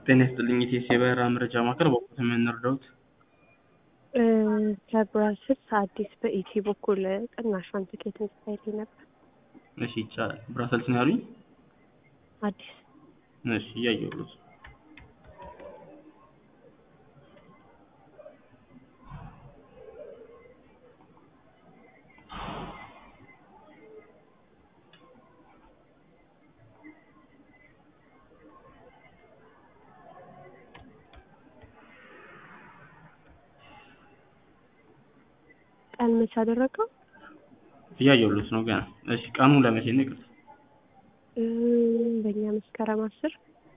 ጤና ይስጥልኝ የኢቲኤስ የበረራ መረጃ ማዕከል በወቅቱ የምንረዳውት ከብራስልስ አዲስ በኢቲ በኩል ቅናሿን ትኬት እንድታይልኝ ነበር። እሺ ይቻላል። ብራሰልስ ነው ያሉኝ? አዲስ እሺ እያየሁት ቀን መቼ አደረገው? እያየሁት ነው ገና። እሺ ቀኑ ለመቼ ነው? ይቅርታ በእኛ መስከረም አስር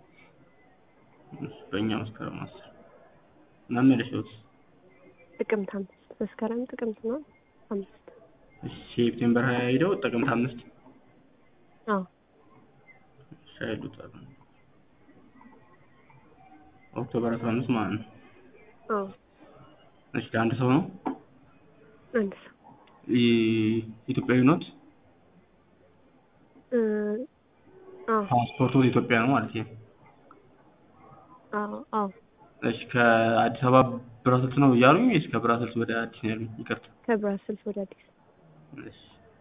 በእኛ መስከረም አስር መመለሻውስ? ጥቅምት አምስት መስከረም ጥቅምት ነው አምስት እሺ ሴፕቴምበር ሀያ ሄደው ጥቅምት አምስት አዎ ሻይሉት ኦክቶበር አስራ አምስት ማለት ነው። አዎ እሺ ለአንድ ሰው ነው? አንድ ሰው ኢ- ኢትዮጵያዊ ኖት? እ፣ አዎ ፓስፖርቱ ኢትዮጵያ ነው ማለት ነው። አዎ አዎ እሺ ከአዲስ አበባ ብራሰልስ ነው እያሉኝ ወይስ ከብራሰልስ ወደ አዲስ ነው ያሉኝ? ይቅርታ ከብራስልስ ወደ አዲስ እሺ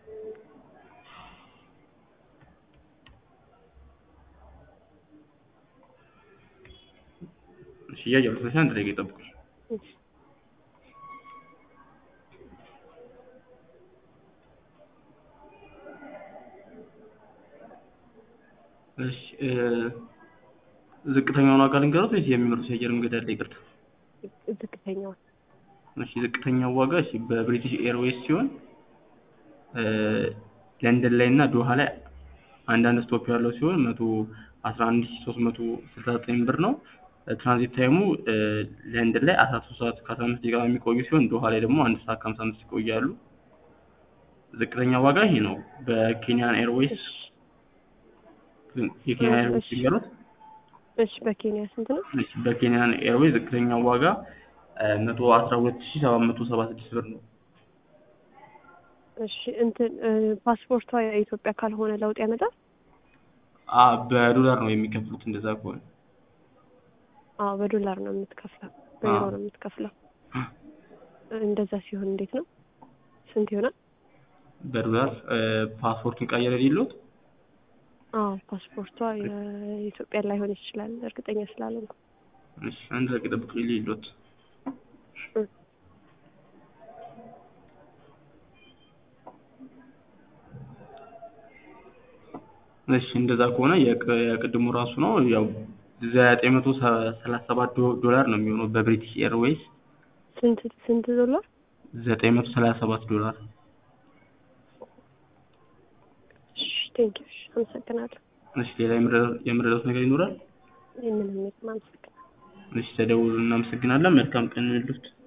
እሺ እያየሁት ነው። አንድ ደቂቃ ይጠብቁኝ። እሺ እሺ እ፣ ዝቅተኛውን ዋጋ ልንገሩት ወይስ የሚመሩት የአየር መንገድ አለ? ይቅርታ ዝቅተኛውን እሺ ዝቅተኛው ዋጋ እሺ በብሪቲሽ ኤርዌይስ ሲሆን እ፣ ለንደን ላይ እና ዶሃ ላይ አንዳንድ ስቶፕ ያለው ሲሆን መቶ አስራ አንድ ሺህ ሶስት መቶ ስልሳ ዘጠኝ ብር ነው። ትራንዚት ታይሙ እ፣ ለንደን ላይ አስራ ሶስት ሰዓት ከአስራ አምስት ደቂቃ የሚቆዩ ሲሆን ዶሃ ላይ ደግሞ አንድ ሰዓት ከሀምሳ አምስት ይቆያሉ። ዝቅተኛ ዋጋ ይሄ ነው። በኬንያን ኤርዌይስ የኬንያ ኤርዌይስ ሲገሩት እሺ በኬንያ ስንት ነው? እሺ በኬንያን ኤርዌይስ ዝቅተኛው ዋጋ መቶ አስራ ሁለት ሺህ ሰባት መቶ ሰባ ስድስት ብር ነው። እሺ እንትን እ፣ ፓስፖርቷ የኢትዮጵያ ካልሆነ ለውጥ ያመጣል? አ በዶላር ነው የሚከፍሉት እንደዛ ከሆነ አዎ በዶላር ነው የምትከፍለው፣ በዩሮ አዎ። ነው የምትከፍለው። እንደዛ ሲሆን እንዴት ነው? ስንት ይሆናል? በዶላር እ፣ ፓስፖርቱን ቀየረ የሌሎት አዎ ፓስፖርቷ የኢትዮጵያ ላይሆን ይችላል፣ እርግጠኛ ስላልሆንኩ። እሺ አንድ ደቂቃ ጠብቁኝ የሌሎት እ፣ እሺ እንደዛ ከሆነ የቅ- የቅድሙ ራሱ ነው ያው ዘጠኝ መቶ ሰላሳ ሰባት ዶ- ዶላር ነው የሚሆነው በብሪቲሽ ኤርዌይስ ስንት ስንት ዶላር? ዘጠኝ መቶ ሰላሳ ሰባት ዶላር እሺ ቴንኪው። እሺ አመሰግናለሁ። እሺ ሌላ የምረ- የምረዳት ነገር ይኖራል? ምንም የለም፣ አመሰግናለሁ። እሺ ተደውሉ እናመሰግናለን መልካም ቀን ይሁንልዎት